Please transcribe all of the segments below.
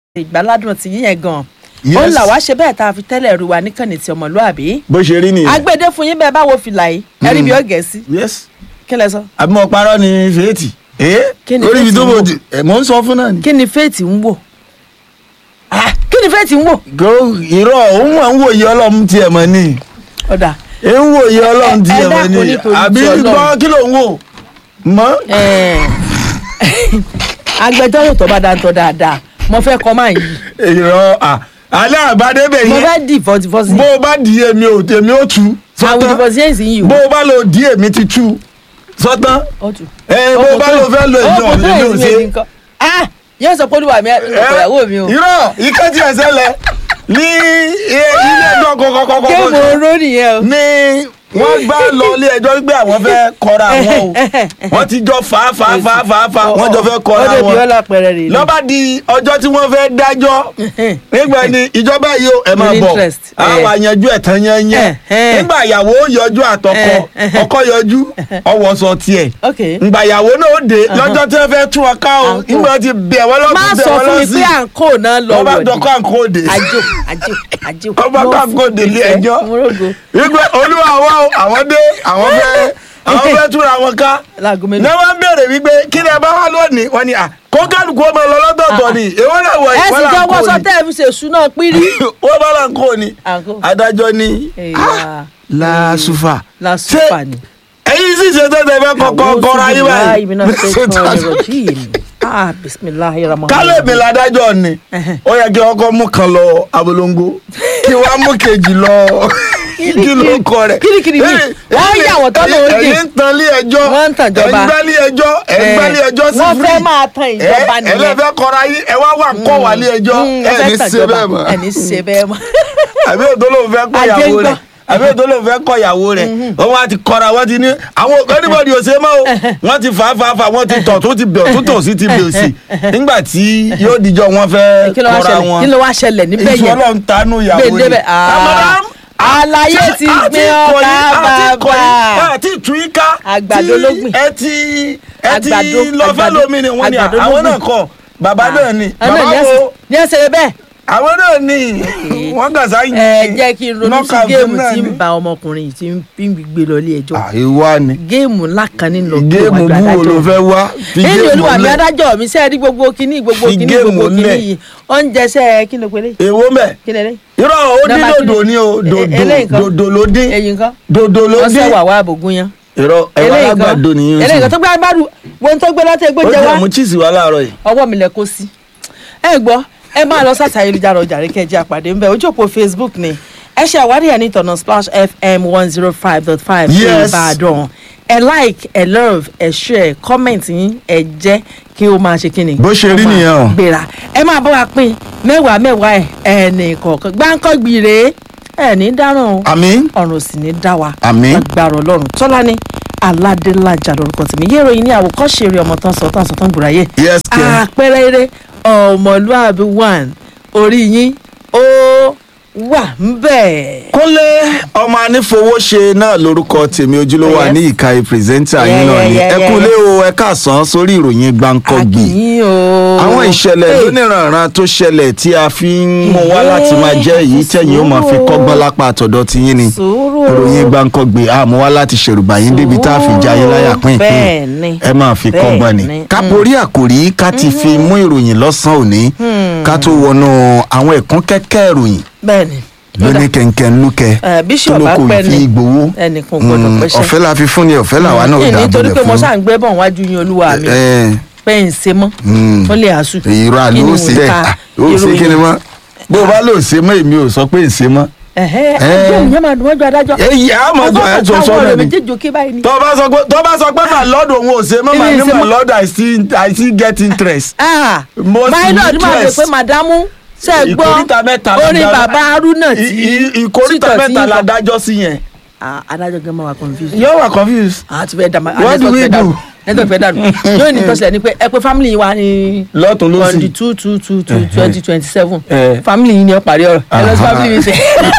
ìgbàládùn ti yíyan gan Yes. ó ń là wá ṣe bẹ́ẹ̀ tá a fi tẹ́lẹ̀ ru wa níkànnì ti ọmọlúàbí bó ṣe rí nìyẹn. agbede fún yín bẹ́ẹ̀ bá wo fìlà yìí ẹ̀rí bí ó gẹ̀ sí yes kí lẹ sọ àbí mo parọ́ ni fèétì. ee Kí ni orí ibi Faith tó ń bò wò? di ẹ̀ mò ń sọ fún náà ni. kí ni faith ń wò Ah, kí ni faith ń wò kò irọ́ òun wà ń wòye ọlọ́run tiẹ̀ mọ̀ ni ọ̀dà ẹ ń wòye ọlọ́run ẹ tiẹ̀ mọ̀ dákun ni nítorí àbí ti Ọlọ́run. gbọ́ kí ló ń wò mọ́. Eh, agbẹjọ́rò tó bá dáńtọ́ dáadáa mo fẹ́ kọ́ máa yí irọ́ à alẹ́ àbádébẹ̀ mo yẹn fẹ́ divorce divorce bó o bá di èmi ò èmi ò tú àwọn sọ́tán divorce yẹn sì yìí bó o o bá lọ di èmi ti tú sọ́tán ọtún. ẹ bó o bá lọ fẹ́ lo èmi ò èmi ò ṣe. ah yóò sọ pé olúwa mi ìyàwó mi o irọ́ ikẹ́ tí ẹ ṣẹlẹ̀ ní ilé ẹjọ́ kọ̀kọ̀kọ̀kọ̀ kéwòn oró nìyẹn o. ní wọ́n gbá lọ ilé ẹjọ́ pé àwọn fẹ́ kọra wọn o wọ́n ti jọ fà á fà á fà á fà á fà á wọ́n jọ fẹ́ kọra ó débi wọn ọlá pẹrẹ rè lọ́ba di ọjọ́ tí wọ́n fẹ́ dájọ́ nígbà ní ìjọba yìí ó ẹ máa With bọ̀ interest, àwọn eh. àyànjú ẹ̀ tán yẹn yẹn Eh, eh. nígbà ìyàwó yọjú àtọkọ Eh, eh. ọkọ yọjú ọwọ́ sọ tiẹ̀ ok ngbà ìyàwó náà ó dé lọ́jọ́ tí wọ́n fẹ́ tún ọ ká o Àǹkó. nígbà tí bẹ̀ wọ́n má lọ́kùn bẹ̀ sọ wọ́n fún mi lọ́sí pé àǹkó náà lọ wọ́n bá wọ̀ dọ́kọ́ àǹkó òde àjò àjò àjò. Wọ́n bá Mo ká fún àǹkó òde ilé ìfẹ́, ẹjọ́ mo rògo. wípé olúwa wa o àwọn dé àwọn fẹ́ àwọn fẹ́ túra wọn ká láago ní mélòó. wọ́n béèrè wípé kí ni ẹ bá wá lónìí wọ́n ní à kó kálukú ọmọ lọ lọ́dọ̀ọ̀tọ̀ ni èwo náà wọ̀ ẹ sì ìwọ́n là jọ ń kó wọ́sọ ni tẹ́ ẹ fi ṣe ìṣúná pírí. wọ́n bá là ń kó ni Àǹkó. adájọ́ ni Ẹ̀yà. láàsùfà lásùfà ni. ẹ̀yin sì ṣe tẹ́tẹ́ fẹ́ kọ́kọ́ kọ́ra yín A'udhu billahi minash báyìí shaitanir rajim. ah bisimilahi rahman. kálẹ̀ mi ládájọ́ ni ó yẹ kí ọkọ mú kan lọ abolongo kí wàá mú kejì lọ kí ló ń kọ rẹ̀. Kirikiri mi. Ẹ̀yin- Wọ́n ẹ̀yin- yà wọ́n tọ́nà ẹ̀yin- oúnjẹ. ẹ̀yin ń tan ilé ẹjọ́ Wọ́n ń tàn ìjọba. ẹ̀ ń gbálé ẹjọ́ ẹ̀ ń gbálé ẹjọ́ sí wọ́n free. fẹ́ máa tan ìjọba ẹ nìyẹn. lẹ́fẹ̀ẹ́ kọ́ra yín ẹ wá wà kọ́ wà lé ẹjọ́ Mm, ẹ fẹ́ ní tàn ṣe ìjọba. bẹ́ẹ̀ mọ́ ẹ ní ṣe bẹ́ẹ̀ mọ́. àbí òtó ló ń fẹ́ kọ́ Ajé ń ìyàwó gbọ́. rẹ̀ àbí òtó ló ń fẹ́ kọ́ ìyàwó rẹ̀ wọ́n wá ti kọ́ra wọ́n ti ní àwọn anybody ò ṣe mọ́ o wọ́n ti fà á fà á fà á wọ́n ti tọ̀ tó ti bẹ̀ tó tò sí ti bẹ̀ sí nígbà tí yóò dijọ́ wọn fẹ́ kí ló wá kọ́ra ṣẹlẹ̀ wọn kí ló wá ṣẹlẹ̀ níbẹ̀ yẹn. ìṣọ́lọ́ ń tanú ìyàwó gbé débẹ̀ Madam, àlàyé ṣé ti àti gbé kọ̀yí- ọkà àti kọ̀yí- bàbà. àti túyíká Àgbàdo tí ló gbìn. ẹ ti ẹ ti Àgbàdo, lọ fẹ́ àgbàdo, lómi ni wọ́n ní àgbàdo ló àwọn gbìn. náà kọ́ bàbá náà ni àwọn bàbá náà ní wo ẹsẹ̀- ní ẹsẹ̀ bẹ́ẹ̀. àwọn náà ni wọ́n kà sáyìn ẹ jẹ́ kí n ronú sí knockout géèmù náà tí ni. ń ba ọmọkùnrin yìí tí ń fi ń gbé lọ ilé ẹjọ́. àìwá ni géèmù ńlá kan ní lọ géèmù wájú búwo ló adájọ́. fẹ́ wá fi ẹni géèmù olúwa mi lẹ̀ adájọ́ mi sẹ́ẹ̀ rí gbogbo kínní gbogbo Fi kínní géèmù gbogbo kínní lẹ̀. yìí oúnjẹ sẹ́ẹ̀ kí ló pélé èwo mẹ́ kí lè lé irọ́ ó dín Nọ́mbà dòdò kí ni? ni o E- e- eléyìí dòdò kan? dòdò ló dín ẹyin kan dòdò ló wọ́n dín sẹ́ wà wá àbògún yan irọ́ ẹ̀wà eléyìí kan alágbàdo nìyẹn eléyìí kan tó gbé agbádùn wọn tó gbé lọ́tẹ̀ gbé ó jẹ jẹ́ wá àmú chíìsì wá láàárọ̀ yìí ọwọ́ mi lẹ kó sí. ẹ gbọ́ ẹ máa lọ sáta ayélujára ọjà rí kẹjẹ àpàdé ńbẹ ojú òpó facebook ni ẹ ṣe àwárí ẹ ní tọ̀nà splash fm one zero five dot five Yes. ìbàdàn ẹ like ẹ love ẹ share comment yín ẹ jẹ́ kí ó máa ṣe kíni. Bó ṣe rí Ó máa nìyẹn o. gbéra ẹ máa bá wa pín mẹ́wàá mẹ́wàá ẹ̀ ẹnì kọ̀ọ̀kan gbáǹkọ́ gbìrè ẹ̀ ní dáràn o àmín ọ̀run sì ní dá wa Àmín. agbára ọlọ́run tọ́lání aládélájà lórúkọ tèmi yẹ́rọ yìí ní àwòkọ́ṣe eré ọmọ tán sọ tán sọ tán gbùráyè yes kẹ́ àpẹẹrẹ eré ọmọlúàbí one orí yín ó wà ń bẹ̀. kúnlé ọmọ anífowóṣe náà lórúkọ tèmi ojúlówó Yes. ní ìka pírẹsẹ́ńtà Yeah, yín náà yeah, ni yeah, ẹ yeah, kúnlé o ẹ káàsán sórí ìròyìn gbáǹkọ́gbì àkìyìn o. àwọn ìṣẹ̀lẹ̀ Hey, lóníranran tó ṣẹlẹ̀ tí a fi ń mú wá láti máa jẹ́ èyí tẹ̀yìn ó máa fi kọ́gbọ́n lápá àtọ̀dọ̀ ti yín ni sùúrù ìròyìn gbáǹkọ́gbì àmú wá láti ṣèrùbà yín débi tá a fi já yín láyà pín Bẹ́ẹ̀ ni. ìpín ẹ máa fi Bẹ́ẹ̀ kọ́gbọ́n ni ni. ká borí àkòrí ká ti fi mú ìròyìn lọ́sàn-án òní ká tó wọnú àwọn ẹ̀kún kẹ́kẹ́ ìròyìn bẹ́ẹ̀ ni. lóní kẹ̀kẹ́ ńlúkẹ́ Eh, Bishop tó lóko Apẹ́ni, ìfi gbowó ẹnìkan ò gbọdọ̀ Mm, pẹ́ṣẹ́. ọ̀fẹ́ la fi fún ni ọ̀fẹ́ làwa náà ó Ẹ dà nítorí bọ̀lẹ̀ pé mo fún ṣáà ń gbé bọ̀ wájú yín olúwa mi ẹ pé ń ṣe mọ́ Mm. ó lè àṣù. ìrọ̀ àlọ́ ó sì dẹ̀ ó sì kí ni mọ́ bó o bá lò ṣe mọ́ èmi ò sọ pé ń ṣe mọ́ ẹ̀hẹ́ Eh. ẹjọ́ ìyẹn máa dùn wọ́n ju adájọ́. èyí á mọ̀ tó ẹ̀ tó sọ náà ni méjèèjì òkè báyìí ni. tó bá sọ pé tó bá sọ pé mà lọ́dọ̀ òun ò ṣe mọ́ Èmi mà ì ní ṣe mà mọ́. lọ́dọ̀ I still I still get interest. Ah, Most my lord máa rò interest. pé màdámù ṣe é gbọ́ Ìkóríta mẹ́ta la orin dá- bàbá haruna I- tí i- ìkóríta títọ̀ tí mẹ́ta yín la kọ. dájọ́ sí yẹn. Ah, adájọ́ gan máa wà confused. yóò wà confused. àá ti fẹ́ dàmà What do we do? network fẹ́ dànù yóò ní tọ́sílẹ̀ ni pé ẹ pé family yìí wà ní lọ́tún ló on the sì. two two two two twenty twenty seven Eh. family yìí ni ó parí ọ̀rọ̀ ẹ lọ sí Aha. family mi sẹ́.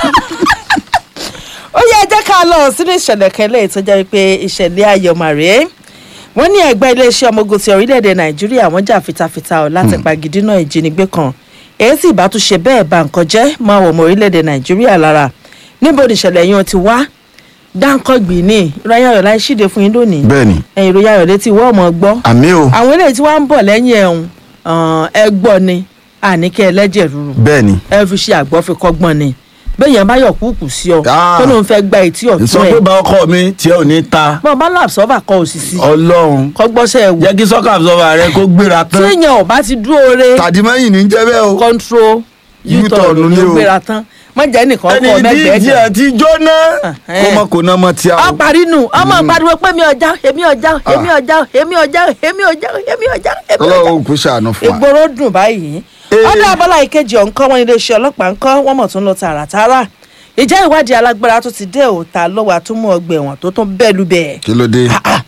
ó yẹ ẹ jẹ́ ká lọ sínú ìṣẹ̀lẹ̀ kẹlẹ́ tó jẹ́ pé ìṣẹ̀lẹ̀ ayọ̀mọ̀ rèé wọ́n ní ẹgbẹ́ iléeṣẹ́ ọmọ ogun ti orílẹ̀-èdè nàìjíríà wọ́n jà fitafita ọ̀ láti pagidínà ìjínigbé kan èyí sì bá tún ṣe bẹ́ẹ̀ bà nǹkan jẹ́ máa wọ̀ mọ́ orílẹ̀-èdè nàìjíríà lára níbo ni ìṣẹ̀lẹ̀ yẹn ti wá dáńkọ́gbì ní ìròyìn ayọ̀ láì ṣíde fún yín lónìí bẹ́ẹ̀ni ẹ̀yìn ìròyìn ayọ̀ létí ìwọ́ ọmọ gbọ́ àmì o àwọn eléyìí tí wọ́n ń bọ̀ lẹ́yìn ẹ̀hún ẹ gbọ́ ni àníkẹ́ ẹlẹ́jẹ̀ rúru bẹ́ẹ̀ni ẹ fi ṣe àgbọ̀ fi kọ́gbọ́n ni bẹ́ẹ̀yàn bá yọ̀ kúkú sí ọ Ah. tó lóun fẹ́ gba etí sọ ọ̀tún pé ẹ̀ bá ọkọ mi tiẹ̀ ò ní ta bọ́n bá làbsọ́fà kọ òsìsì ọlọ́run kọ́gbọ́sẹ̀ ẹ̀ wò jẹ́ kí sọ́kà àbúsọ̀fà rẹ kó gbéra tí tán èèyàn ò bá ti dúró re tàdímẹ́yìn ní jẹ́ bẹ́ẹ̀ o control U-turn u-turn ni ló o. gbéra tán má jẹ́ nìkan ẹni kọ́ tí mẹ́gbẹ̀ẹ́ díẹ̀ kan ti jóná Ah, kó eh. mọ kó ná mọ tí a ọ o. parí nù ọmọ pariwo pé mi ọjà èmi ọjà èmi ọjà èmi ọjà èmi ọjà èmi ọjà èmi ọjà ọlọ́run kò ṣàánú fún wa. ìgboro dùn báyìí Eh. ọdọ abọlá ìkejì ọ̀nkọ́ wọn iléeṣẹ́ ọlọ́pàá ńkọ́ wọ́n mọ̀ tún lọ tààràtààrà ìjẹ́ ìwádìí alágbára tó ti dé òòta lọ́wọ́ àtúmọ̀ ọgbà ẹ̀wọ̀n tó tún bẹ́ẹ̀ lu bẹ́ẹ̀ kí ló dé.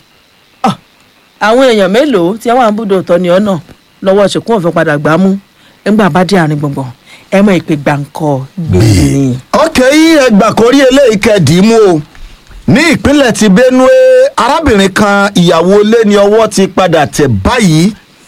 àwọn èèyàn mélòó tí wọ́n à ń búdò tọ́ ni ọ̀nà lọ́wọ́ ṣèkún òfin padà gbá mú nígbà bá dé àárín gbọ̀ngbọ̀n ẹ mọ̀ ìpè gbàǹkọ́ gbèrè. ọkẹ́ yìí ẹgbà kórí eléyìí kẹ́ẹ̀dì mú o ní ìpínlẹ̀ ti benue arábìnrin kan ìyàwó ilé ni ọwọ́ ti padà tẹ̀ báyìí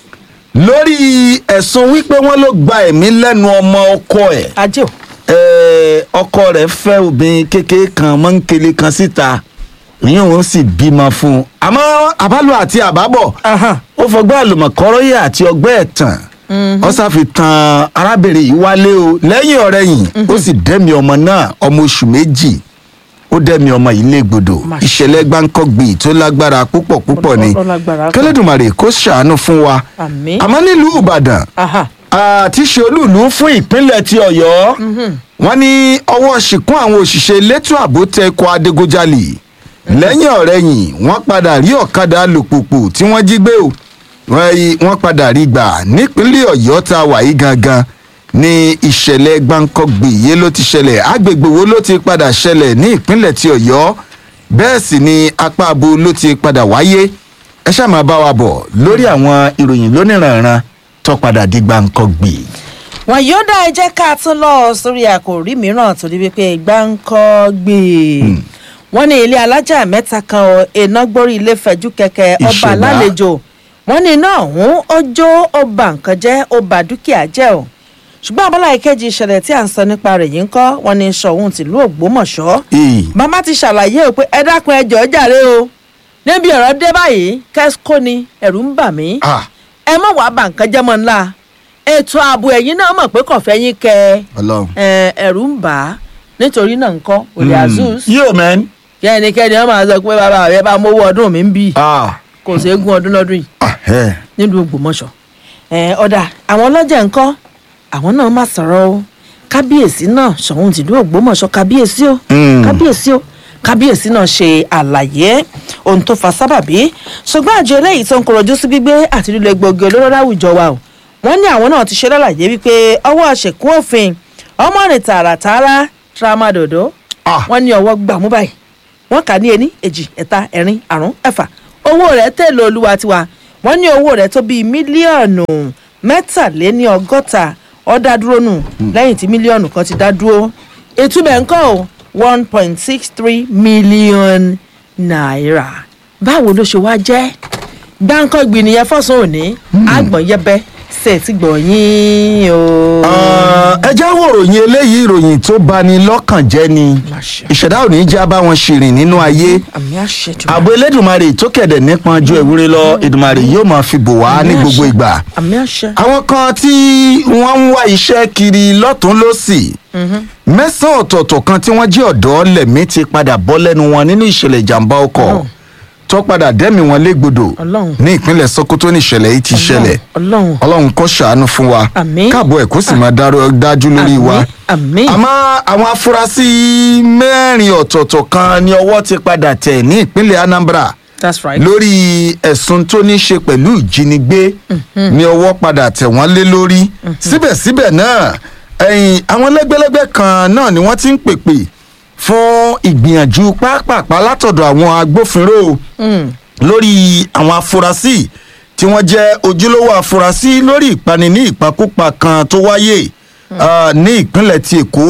lórí ẹ̀sùn wípé wọ́n ló gba ẹ̀mí lẹ́nu ọmọ ọkọ ẹ̀ ajé o Eh, ọkọ rẹ̀ fẹ́ obìnrin kékeré kan mọ́ńkele kan síta ìyẹn òun sì bímọ fún un àmọ́ àbálò àti àbábọ̀ Ahan. ó fọgbọ́n àlùmọ̀kọ́rọ́yè àti ọgbẹ́ ẹ̀tàn ó ṣàfi tan arábìnrin yìí wálé o lẹ́yìn ọ̀rẹ́yìn ó sì dẹ́mi ọmọ náà ọmọ oṣù méjì ó dẹ́mi ọmọ yìí légbodò Má ṣe. ìṣẹ̀lẹ̀ gbáǹkọ́gbì tó lágbára púpọ̀ púpọ̀ ni Ó lágbára pọ̀. kẹlẹ́dùmarè kó ṣàánú fún wa Àmín. àmọ́ nílùú ìbàdàn Aha. àti ṣe olúùlú fún ìpínlẹ̀ ti ọ̀yọ́ wọ́n ní ọwọ́ ṣìkún àwọn òṣìṣẹ́ elétò ààbò tẹ ikọ̀ adigunjalè lẹ́yìn ọ̀rẹ́yìn wọ́n padà rí ọ̀kadà alùpùpù tí wọ́n jí gbé o wọ́n rí- wọ́n padà rí gbà nípínlẹ̀ ọ̀yọ́ tá a wà yìí gangan ní ìṣẹ̀lẹ̀ gbáǹkọ́gbì yìí ló ti ṣẹlẹ̀ agbègbè wo ló ti padà ṣẹlẹ̀ ní ìpínlẹ̀ ti ọ̀yọ́ bẹ́ẹ̀ sì ni apá abo ló ti padà wáyé ẹ ṣáà máa bá wa bọ̀ lórí àwọn ìròyìn lóníranran tó padà di gbáǹkọ́gbì. wọn yóò dá ẹ jẹ́ ká tún lọ sórí àkòrí mìíràn torí wípé gbáǹkọ́ gbé wọn ní ilé alájà mẹ́ta kan ọ, iná gbórí ilé fẹ̀jú kẹ̀kẹ́ ọba Ìṣẹ̀dá. lálejò wọn ní iná ọ̀hún ó jó ó ba nǹkan jẹ́ ó ba dúkìá jẹ́ o ṣùgbọ́n abọ́lá ìkejì ìṣẹ̀lẹ̀ tí à ń sọ nípa rẹ̀ yìí ń kọ́ wọn ní sọ̀hún tìlú ògbómọ̀ṣọ́ Ee. màmá ti ṣàlàyé o pé ẹ dákun ẹ jọ̀ọ́ jàre o níbi ọ̀rọ̀ dé báyìí kẹ́síkò ni ẹ̀rù ń bà mí Ah, ẹ mọ̀ wá bà nǹkan jẹ́ mọ́ ńlá ètò ààbò ẹ̀yìn náà mọ̀ pé kò fẹ́ yín kẹ Ọlọ́run. ẹ, ẹ̀rù ń bà á nítorí náà nǹkan òlè azus yóò mẹ́n. kí ẹnikẹ́ni ọmọ àzọ pé bàbá rẹ bá mówó ọdún mi ń bì Ah, kò sí eégún ọdún lọ́dún yìí ah, ẹ̀. nílùú Ògbómọ̀ṣọ́ ẹ, ọ̀dà àwọn ọlọ́jà ńkọ́ àwọn náà má sọ̀rọ̀ o kábíyèsí náà Ṣọ̀ún tìlú Ògbómọ̀ṣọ́ kábíyèsí o Mm. kábíyèsí o kábíyèsí náà ṣe àlàyé ohun tó fa sábàbí ṣùgbọ́n àjọ eléyìí tó ń kọrọjú sí gbígbé àti lílo egbògi olóró láwùjọ wa o wọ́n ní àwọn náà ti ṣe lálàyé wípé ọwọ́ ṣèkún òfin ọmọ rìn tààràtààrà tramadolo Ah. wọ́n ní ọwọ́ gbàmú báyìí wọ́n kà ní ení èjì ẹ̀ta ẹ̀rin àrún ẹ̀fà owó rẹ̀ tẹ̀lé olúwa tiwa wọ́n ní owó rẹ̀ tó bíi mílíọ̀nù mẹ́tàléní ọgọ́ta ó dá dúró nù lẹ́yìn tí mílíọ̀nù kan ti dá dúró ìtumọ̀ nǹkan o one point six three million naira báwo ló ṣe wá jẹ́ gbáǹkọ́gbìn nìyẹn fọ́sùn òní àgbọ̀n yẹbẹ ṣe ti gbọ̀nyìn o. Ah, ẹ já wo ìròyìn eléyìí ìròyìn tó bani lọ́kàn jẹ́ ni Máṣe. ìṣẹ̀dá ò ní já bá wọn ṣìrìn nínú ayé àmì àṣejù. ààbò elédùnmarè tó kẹ̀dẹ̀ nípọn ju ewúrẹ́ lọ ìdùnmarè yóò máa fi bò wá ní gbogbo ìgbà àmì àṣẹ. àwọn kan tí wọ́n ń wá iṣẹ́ kiri lọ́tún lọ́sì mẹ́sàn-án ọ̀tọ̀ọ̀tọ̀ kan tí wọ́n jẹ́ ọ̀dọ́ lẹ̀mí ti padà bọ́ lẹ́nu wọn nínú ìṣẹ̀lẹ̀ ìjàmbá ọkọ̀ Ọlọ́run. tó padà dẹ́mi wọn légbodò Ọlọ́run. ní ìpínlẹ̀ Sokoto ní ìṣẹ̀lẹ̀ yìí ti ṣẹlẹ̀ ọlọ́run ọlọ́run kó ṣàánú fún wa Àmín. káàbọ̀ ẹ̀ kó sì máa dáró- dájú lórí wa àmì àmọ́ àwọn afurasí mẹ́rin ọ̀tọ̀ọ̀tọ̀ kan ni ọwọ́ ti padà tẹ̀ ní ìpínlẹ̀ Anambra that's right. lórí ẹ̀sùn tó ní í ṣe pẹ̀lú ìjínigbé ní ọwọ́ padà tẹ̀ wọ́n lé lórí síbẹ̀síbẹ̀ náà ẹ̀yìn àwọn lẹ́gbẹ́lẹ́gbẹ́ kan náà ni wọ́n ti ń pèpè fún ìgbìyànjú pápápá látọ̀dọ̀ àwọn agbófinró Mm. lórí àwọn afurasí tí wọ́n jẹ́ ojúlówó afurasí lórí ìpani ní ìpakúpa kan tó wáyé ah, ní ìpínlẹ̀ ti Èkó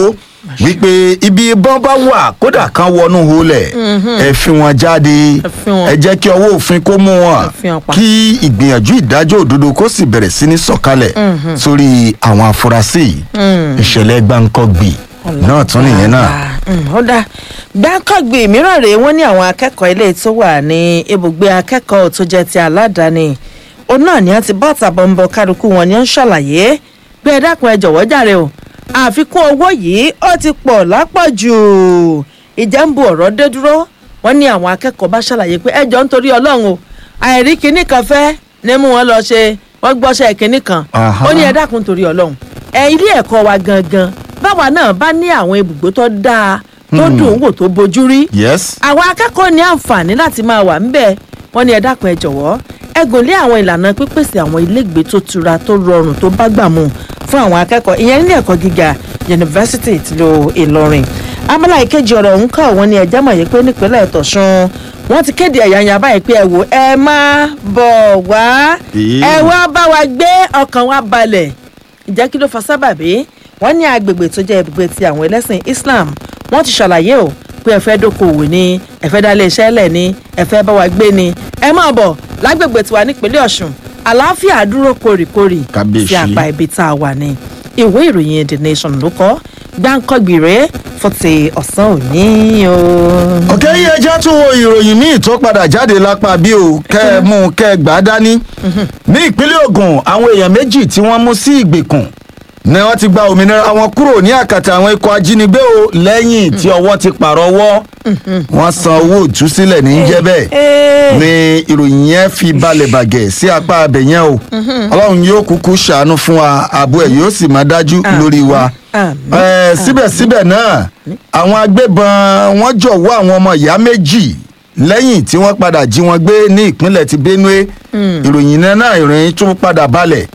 wípé ibi ìbọn bá wà kódà kan wọnú holẹ̀ ẹ fi wọn jáde Ẹ fi wọn. ẹ jẹ́ kí ọwọ́ òfin kó mú wọn Ẹ fi wọn pa. kí ìgbìyànjú ìdájọ́ òdodo kó sì bẹ̀rẹ̀ sí ní sọ̀kalẹ̀ sórí àwọn afurasí yìí. ìṣẹ̀lẹ̀ gbáǹkọ́gbì náà tún nìyẹn náà. ó dá gbáǹkọ́gbì mìíràn rèé wọ́n ní àwọn akẹ́kọ̀ọ́ ilé tó wà ní ibùgbé akẹ́kọ̀ọ́ tó jẹ́ ti aládàáni òun náà ni wọ́n ti bọ́ tàbọ̀nbọ̀ kálukú wọn ni wọ́n ń ṣàlàyé pé ẹ dákun ẹ jọ̀wọ́ jàre o àfikún owó yìí ó ti pọ̀ lápọ̀jù ìjà ń bu ọ̀rọ̀ dé dúró wọ́n ní àwọn akẹ́kọ̀ọ́ bá ṣàlàyé pé ẹ jọ ń torí ọlọ́run o àìrí kinní kan fẹ́ ní mú wọn lọ ṣe wọ́n gbọ́ṣẹ́ kinní kan Aha. ó ní ẹ dákun torí ọlọ́run ẹ ilé ẹ̀kọ́ wa gangan báwa náà bá ní àwọn ibùgbé tó dáa tó dùn ún wò tó bojú rí yes. àwọn akẹ́kọ̀ọ́ ní àǹfààní láti máa wà ńbẹ̀ wọ́n ní ẹ dákun ẹ jọ̀wọ́ ẹ gùn lé àwọn ìlànà pípèsè àwọn ilégbèé tó tura tó rọrùn tó bá gbà mu fún àwọn akẹ́kọ̀ọ́ ìyẹn nílé ẹ̀kọ́ gíga yunifásitì tìlú ìlọrin abala ìkejì ọ̀rọ̀ ọ̀hún kọ́ wọ́n ní ẹjẹ́ mọ̀ yìí pé nípínlẹ̀ tọ̀sùn wọ́n ti kéde ẹ̀yàyà báyìí pé ẹ wò ẹ má bọ̀ wá Èé. ẹ wá bá wa gbé ọkàn wa balẹ̀ ìjẹ́ kí ló fa sábàbí wọ́n ní agbègbè tó jẹ́ ibùgbé ti àwọn ẹlẹ́sìn islam wọ́n ti ṣàlàyé o pé ẹ fẹ́ dókòwò ni ẹ fẹ́ dálé iṣẹ́ lẹ̀ ni ẹ fẹ́ bá wa gbé ni ẹ máa bọ̀ lágbègbè tiwa nípínlẹ̀ ọ̀ṣun àlàáfíà dúró kórìkórì Kábíyèsí. sí apá ibi tá a wà ní ìwé ìròyìn the nation ló kọ gbáǹkọ́gbì rèé fún ti ọ̀sán òní o. ọ̀kẹ́ yìí ẹjẹ́ tún wo ìròyìn míì tó padà jáde lápá bí o kẹ́ ẹ mú un kẹ́ ẹ gbà á dání. ní ìpínlẹ̀ Ògùn àwọn èèyàn méjì tí wọ́n mú sí ìgbèkùn ni wọ́n ti gba òmìnira wọn kúrò ní àkàtà àwọn ikọ̀ ajínigbé o lẹ́yìn tí ọwọ́ ti pààrọ̀ ọwọ́ wọ́n san owó ìtúsílẹ̀ ní jẹ́ bẹ́ẹ̀ Ee. ni ìròyìn yẹn fi balẹ̀ bàgẹ́ sí apá abẹ yẹn o ọlọ́run yóò kúkú ṣàánú fún wa ààbò ẹ̀ yóò sì máa dájú Àmín. lórí wa Àmín. Eh, síbẹ̀síbẹ̀ náà àwọn agbébọn wọ́n jọ̀wọ́ àwọn ọmọ ìyá méjì lẹ́yìn tí wọ́n padà jí wọn gbé ní ìpínlẹ̀ ti Benue ìròyìn náà náà ìròyìn tún padà balẹ̀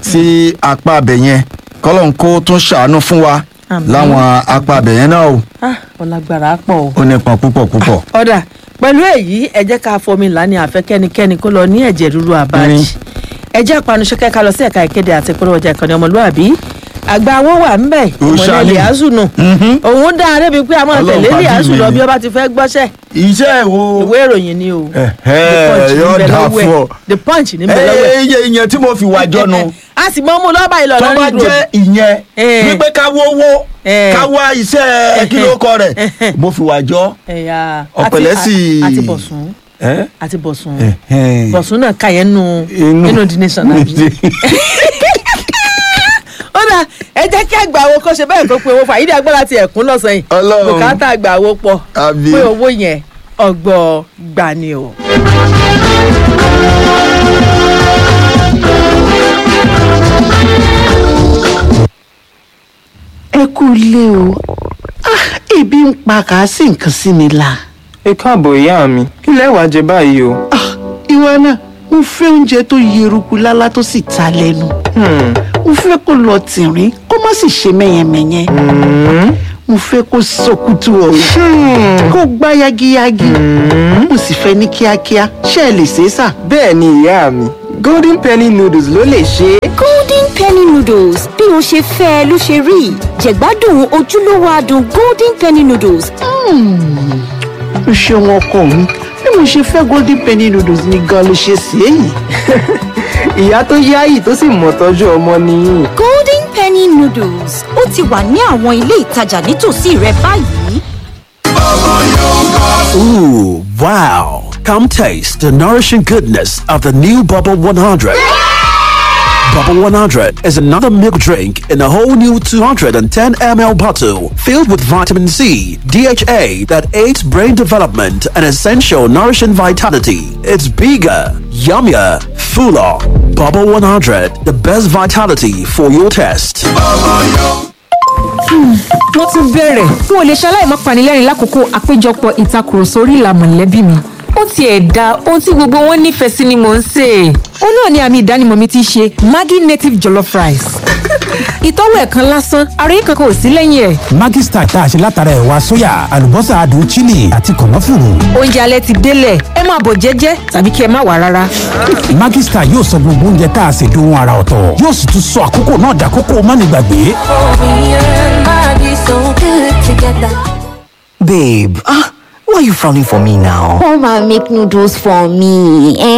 sí apá abẹ yẹn kọ́lọ́n kó tún ṣàánú fún wa Àmín. láwọn apá abẹ yẹn náà o Ah, ọlágbára pọ̀ o. ó nípọn púpọ̀ púpọ̀. ọ̀dà pẹ̀lú èyí ẹ jẹ́ ká fomi ńlá ní àfẹ́ kẹ́nikẹ́ni kó lọ ní ẹ̀jẹ̀ ríru àbájì Mm. ẹ jẹ́ àpanusẹ́kẹ́ ká lọ sí ẹ̀ka ìkéde àti ìpolówó ọjà ìkànnì ọmọlúwàbí àgbà owó wà ń bẹ̀ Ó ìmọ̀lẹ́ ṣáálí. liazu nù Mhm. òun dá a débi pé a máa Ọlọ́run tẹ̀lé pàdé liazu mi lọ ni. bí ó bá ti fẹ́ gbọ́ṣẹ́ iṣẹ́ wo ìwé ìròyìn ni o Ẹ̀hẹ́, The Punch ní yóò bẹ dáa lọ́wọ́ ẹ̀. fún ọ. the punch ní bẹ lọ́wọ́ ẹ̀. iye ìyẹn tí mo fi wá jọ́nu a sì mọ́ mú lọ́ba ìlọ tó bá lọ́rí ìdúró jẹ́ ìyẹn Eh. wípé ká wówó Eh. ká wá iṣẹ́ kílókọ rẹ̀ mo fi wá jọ. ẹ̀yà ọ̀pẹ̀lẹ̀ àti- sì- àti bọ̀sùn Eh? àti bọ̀sùn Ẹ̀hẹ́n. bọ̀sùn náà kà yẹn nù Inú- nínú the nation àbí. ó dà ẹ jẹ́ kí àgbà wo kó ṣe bẹ́ẹ̀ kó pe owó fún àyídí agbára ti ẹ̀kún lọ́sàn yìí Ọlọ́run. bùkátà àgbà wo pọ̀ Àbí. pé owó yẹn ọgbọ́ gbà ni o. ẹ kú ilé o Ah, ebi ń pa kà á sì nǹkan sí mi la. ẹ káàbọ̀ ìyá mi kí lẹ wá jẹ báyìí o. Ah, ìwọ náà mo fẹ́ oúnjẹ tó yeruku lálá tó sì ta lẹ́nu. Hmm, mo fẹ́ kó lọ tìrín kó má sì ṣe mẹ́yẹmẹ́yẹ. mo fẹ́ kó sọkútù ọ̀rọ̀ kó gbá yagiyagi. mo sì fẹ́ ní kíákíá ṣé ẹ lè ṣe é sà. bẹ́ẹ̀ ni ìyá mi golden penny noodles ló lè ṣe é. golden penny noodles bí o ṣe fẹ́ ẹ ló ṣe rí jẹ̀gbádùn ojúlówó adùn golden penny noodles o ṣeun ọkọ mi bí mo ṣe fẹ́ golden penny noodles ni gan ló ṣe sí èyí. ìyá tó yáyì tó sì mọ̀ tọ́jú ọmọ nìyí. golden penny noodles ó ti wà ní àwọn ilé ìtajà nítòsí rẹ báyìí. Ooh, wow. Come taste the nourishing goodness of the new Bubble 100. Bubble 100 is another milk drink in a whole new 210 ml bottle filled with vitamin C, DHA that aids brain development and essential nourishing vitality. It's bigger, yummier, fuller. Bubble 100, the best vitality for your taste. wọ́n tún bẹ̀rẹ̀ n ò lè ṣaláì má panilẹ́rìn lákòókò àpéjọpọ̀ ìtakùrọ̀sọ orí ìlà mọ̀lẹ́bí mi. ó tiẹ̀ da ohun tí gbogbo wọn nífẹ̀ẹ́ sí ni mò ń sè é. ó náà ni àmì ìdánimọ̀ mi ti ṣe maggi native jollof rice. ìtọ́wò ẹ̀kan lásán ara yín kankan ò sí lẹ́yìn ẹ̀. Maggi Star tá a ṣe látara ẹ̀wà sóyà àlùbọ́sà adùn chili àti kànáfùrù. oúnjẹ alẹ́ ti délẹ̀ ẹ máa bọ̀ jẹ́jẹ́ tàbí kí ẹ má wà rárá. Maggi Star yóò sọ gbogbo oúnjẹ tá a ṣe dohun ara ọ̀tọ̀ yóò sì tún sọ àkókò náà dàkókò mánigbàgbé. together. Babe, ah, why are you frowning for me now? Come and make noodles for me. Eh?